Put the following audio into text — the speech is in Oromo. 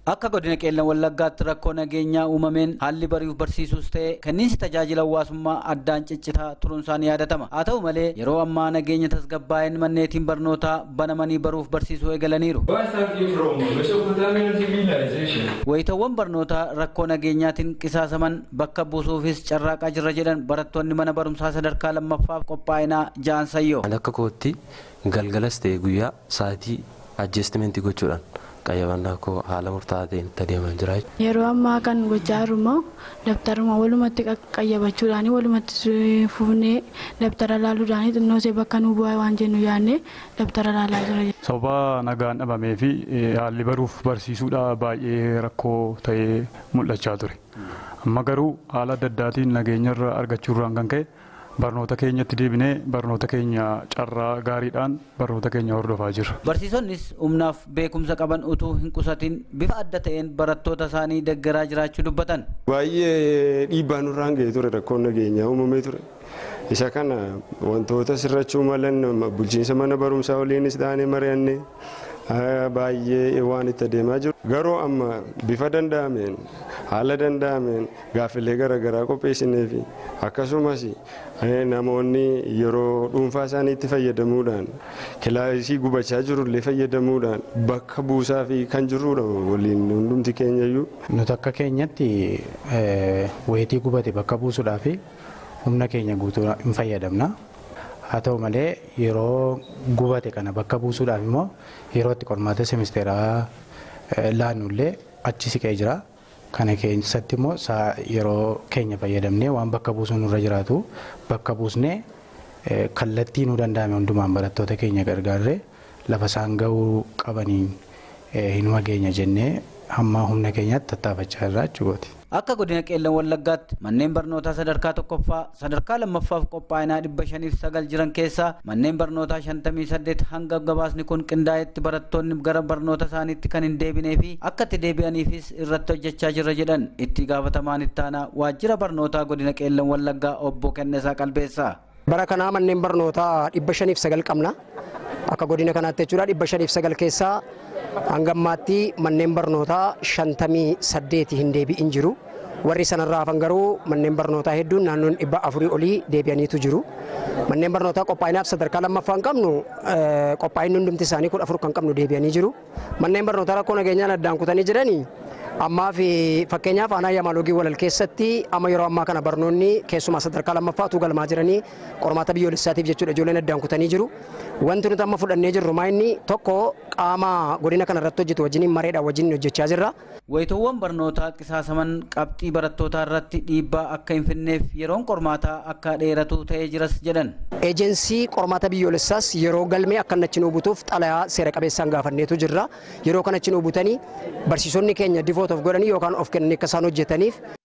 Akka godina qeellan wallaggaatti rakkoo nageenyaa uumameen haalli bari'uuf barsiisuus ta'e kenniinsi tajaajila hawaasummaa addaan ciccitaa turuunsaan yaadatama. Haa ta'u malee yeroo ammaa nageenya tasgabbaa'een manneetiin barnootaa banamanii baruuf barsiisuu eegalaniiru. Wayitawwan barnootaa rakkoo nageenyaatiin qisaasaman bakka buusuufis carraaqaa jirra jedhan barattoonni mana barumsaa sadarkaa lammaffaaf qophaa'inaa ja'an sayyoo. Akka kootti galgalas ta'e guyyaa sa'aatii ajjeestimentii gochuudhaan qayyabannaa koo haala murtaa'aa ta'een itti adeemaa jira. Yeroo ammaa kan gochaa jiru immoo dabtaruma walumatti qayyabachuudhaan walumatti fuunee dabtara laaluudhaan xinnoo ishee bakka nu bu'aa waan jennu yaadnee dabtara laalaa jira. Sababa nagaan dhabamee fi haalli baruuf barsiisuudha baay'ee rakkoo ta'ee mul'achaa ture. Amma garuu haala adda addaatiin nageenyarra argachuurraan kan ka'e barnoota keenyatti deebinee barnoota keenya carraa gaariidhaan barnoota keenya hordofaa jirra. Barsiisonnis humnaaf beekumsa qaban utuu hin qusatin bifa adda ta'een barattoota isaanii deeggaraa jiraachuu dubbatan. Baay'ee dhiibbaa nurraan ga'ee ture rakkoon nageenyaa uumamee ture. Isa kana wantoota sirrachuu malan bulchiinsa mana barumsaa waliinis taanee mari'annee baay'ee waan itti adeemaa jiru. Garuu amma bifa danda'ameen haala danda'ameen gaaffilee garaagaraa qopheessinee fi akkasumas namoonni yeroo dhuunfaa isaaniitti fayyadamuudhaan kilaasii gubachaa jirullee fayyadamuudhaan bakka buusaa fi kan jirrudha waliin hundumti keenyayyuu. Nuti akka keenyatti wayitii gubate bakka buusuudhaaf humna keenya guutuu hin fayyadamna. haa ta'u malee yeroo gubate kana bakka buusuudhaaf immoo yeroo itti qormaata semisteeraa laannullee achi siqee jira. Kana keessatti immoo yeroo keenya fayyadamnee waan bakka buusuu nurra jiraatu bakka buusnee kallattii nu danda'ame hundumaan barattoota keenya gargaarree lafa isaan gahuu qabaniin hinuma geenya jennee hamma humna keenyaatti tattaafachaa irraa jechuudha. Akka godina qeellan wallaggaatti manneen barnootaa sadarkaa tokkoffaa sadarkaa lammaffaaf qophaa'inaa dhibba shaniif sagal jiran keessaa manneen barnootaa shantamii saddeet hanga gabaasni kun qindaa'etti barattoonni gara barnoota isaaniitti kan hin deebinee fi akka itti deebi'aniifis irratti hojjechaa jirra jedhan itti gaafatamaan ittaanaa waajjira barnootaa godina qeellan wallaggaa obbo Kennesaa Qalbeessaa. Bara kanaa manneen barnootaa dhibba shaniif sagal qabna. Akka godina kanaatti jechuudha dhibba shaniif sagal keessaa hanga ammaatti manneen barnootaa shantamii saddeeti hin deebi'in jiru. Warri sanarraa hafan garuu manneen barnootaa hedduun naannoon dhibba afurii olii deebi'aniitu jiru. Manneen barnootaa qophaa'inaaf sadarkaa lammaffaa hin qabnu qophaa'inni hundumti isaanii kudha afur kan qabnu deebi'anii jiru. Manneen barnootaa rakkoo nageenyaan addaan kutanii jiranii ammaa fi fakkeenyaaf aanaa yaamaalogii walal keessatti amma yeroo ammaa kana barnoonni keessumaa sadarkaa lammaffaatu galmaa jiranii qormaata biyyoolessaatiif jechuudha ijoolleen addaan kutanii jiru. Wanti nuti amma fudhannee jirru maa inni tokko qaama godina kana irratti hojjetu wajjin mareedhaan wajjin hojjechaa jirra. Wayitoowwan barnootaa qisaasaman qabxii barattootaa irratti dhiibbaa akka hin finneef yeroon qormaataa akka dheeratu ta'ee jiras jedhan. Eejensii qormaata biyyoolessaas yeroo galmee akka inni achi nu butuuf xalayaa seera qabeessaan gaafanneetu jirra. Yeroo kana achi nu butanii barsiisonni keenya divoot of godhanii yookaan of kennanii akka isaan hojjetaniif